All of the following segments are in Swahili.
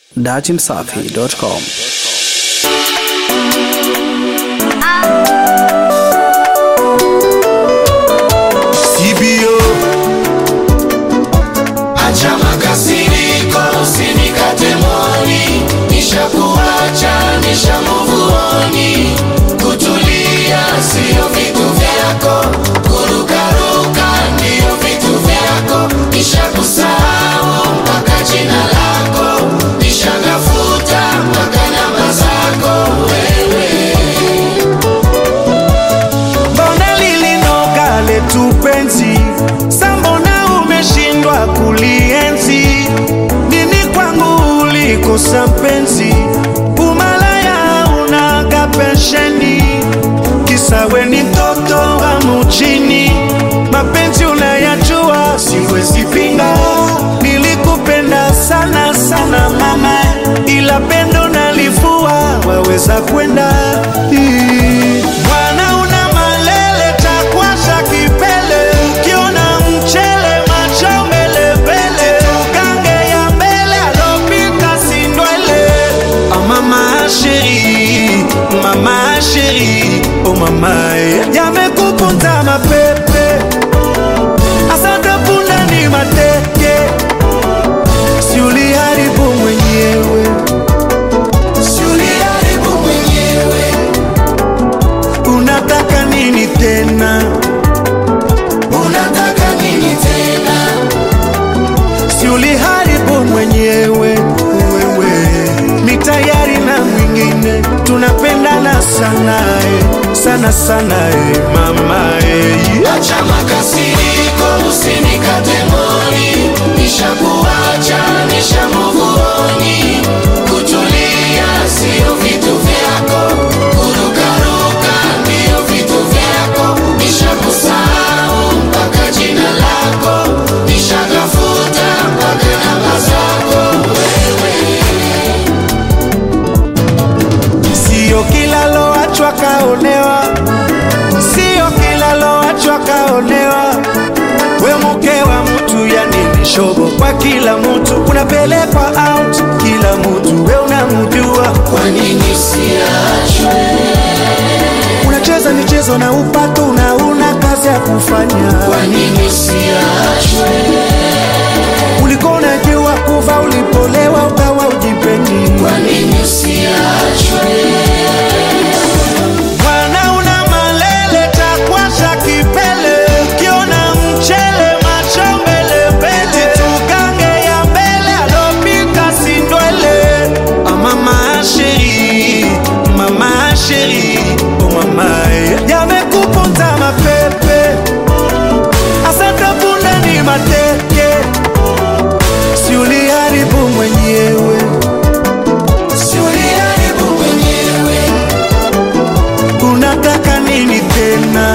datimsafi.com. CBO Acha makasiriko, usinikate moni, nishakuacha, nishamuvuoni. Kutulia sio vitu vyako, kurukaruka ndio vitu vyako. Nishakusahau mpaka jina lako, nishagafuta mpaka namba zako wewe. mbona lilinoga letu penzi sambona umeshindwa kulienzi nini kwangu ulikosa mpenzi umalaya unaga pensheni kisawe ni mtoto wa mujini mapenzi unayajua siwezi pinga nilikupenda sana sana mama ila pendo nalivua waweza kwenda Ii. Bwana una malele takwasha kipele ukiona mchele macho mbele mbele tugange ya mbele alopita sindwele ah, mama sheri mama sheri oh mama eh. yamekupunza mapepe asante punda ni mateke si uliharibu mwenyewe Si uliharibu mwenyewe, unataka nini tena unataka nini tena? si uliharibu mwenyewe wewe ni tayari na mwingine tunapendana sana eh, sana sana eh, mama eh. Acha makasiriko, usinikate moni, nishakuacha, nishamuvuoni. Kutulia sio vitu vyako, kurukaruka ndio vitu vyako. Nishakusahau mpaka jina lako, nishagafuta mpaka namba zako wewe. Sio kila loachwa kaonewa, sio kila loachwa kaonewa. We mke wa mtu, yani ni shobo kwa kila mtu, unapelekwa out kila mtu, we unamjua. Kwa nini siachwe? Unacheza michezo na upato na una kazi ya kufanya. Kwa nini siachwe? Ulikuwa unajua kuva ulipolewa, ukawa ujipendi. Kwa nini siachwe? Bwana una malele takwasha kipele, ukiona mchele macho mbele mbele, tugange ya mbele alopika sindwele. Ah, mama sheri, mama sheri, oh mama eh. yamekupunza mapepe, asante punda ni mateke, si uliharibu mwenyewe Si uliharibu mwenyewe, unataka nini tena?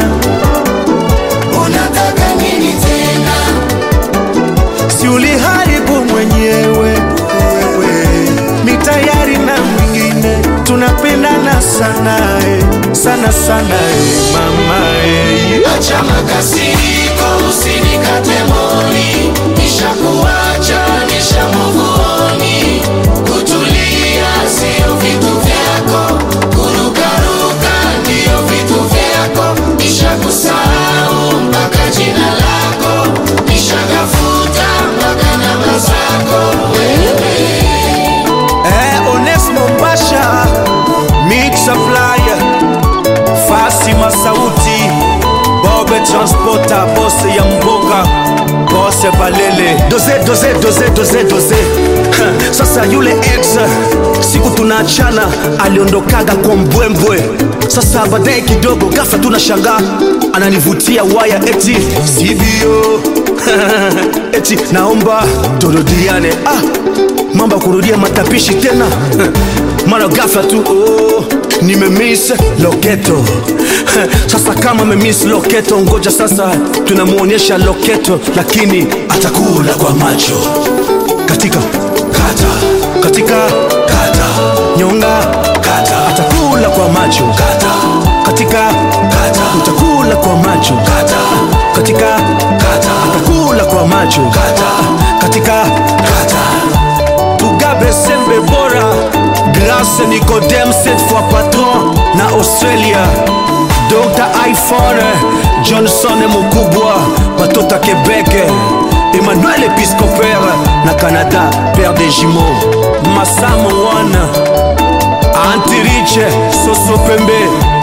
unataka nini tena? si uliharibu mwenyewe wewe ni tayari na mwingine tunapendana sana eh, sana sana eh, mama eh. Acha makasiriko, usinikate moni, nishakuacha, nishamuvuoni. Kutulia sio vitu vyako, kurukaruka ndio vitu vyako. Nishakusahau mpaka jina lako, nishagafuta mpaka namba zako wewe. Eh, Onesmo Pasha Mix Supplier Fasima Sauti Bobe Transporter Bose ya Mboga Bose Balele Doze doze doze doze doze Ha, Sasa yule ex siku tunaachana aliondokaga kwa mbwembwe sasa baadaye kidogo ghafla tunashangaa ananivutia waya eti sivyo eti naomba turudiane ah, mambo ya kurudia matapishi tena mara ghafla tu oh, nimemiss loketo sasa kama memiss loketo ngoja sasa tunamwonyesha loketo lakini atakula kwa macho katika kata katika kata nyonga kata atakula kwa macho kata katika kata utakula kwa macho kata katika kata atakula kwa macho kata katika kata tugabe sembe Boss Nicodem cette fois patron na Australia Dr iPhone Johnson Mukubwa Batota Québec Emmanuel Episcopère na Canada Père des jumeaux Massam One Antirich Soso Pembe